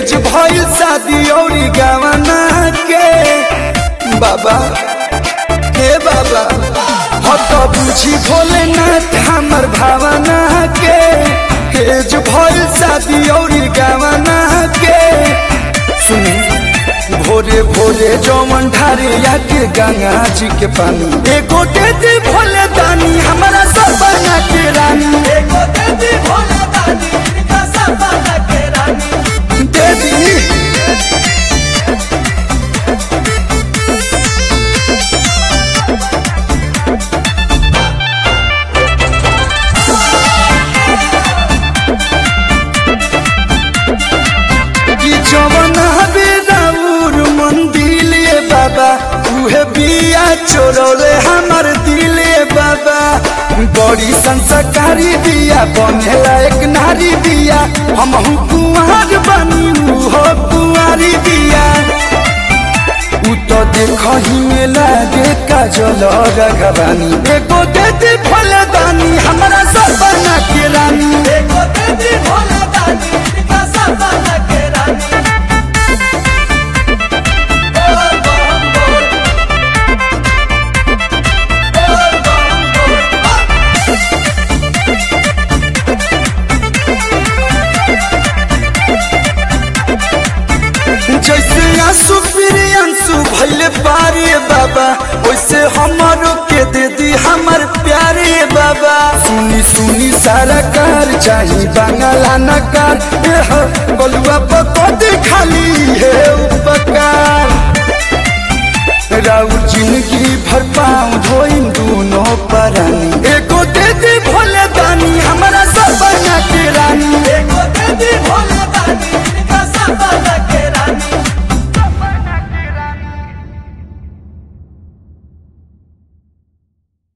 hedge भइल शादी औरी गवना के बाबा हे बाबा हो तो बुझी भोलेनाथ हमर भावना के हेज भइल शादी औरी गवना के सुनी भोरे भोरे जौमन ढारे आके गंगा जी के पानी एगो दे दी भोले दानी हमारा सरबना के रानी एगो देवी भोला दानी इनका सरदाना के रानी दे दी कि जवन हबे राउर मंदिले बाबा उहे बिया चोरले हमर दिले बाबा बड़ी संस्कारी बिया बनेला एक नारी बिया हमहू कुंवर बनी हो कुंवारी बिया उ तो देखही में लागे काजल रघवानी एगो दे दे फलदानी हमरा सरबना के रानी एगो देवी भोला दानी इनका सरदाना के रानी बोल बम बोल बोल बम बोल जैसे आंसू फिर आंसू भैले पारे बाबा वैसे हमारो के दे दी हमर प्यारे बाबा सुनी सुनी सारा कार चाही बांगला नकार एह बलुआ पको खाली है उपकार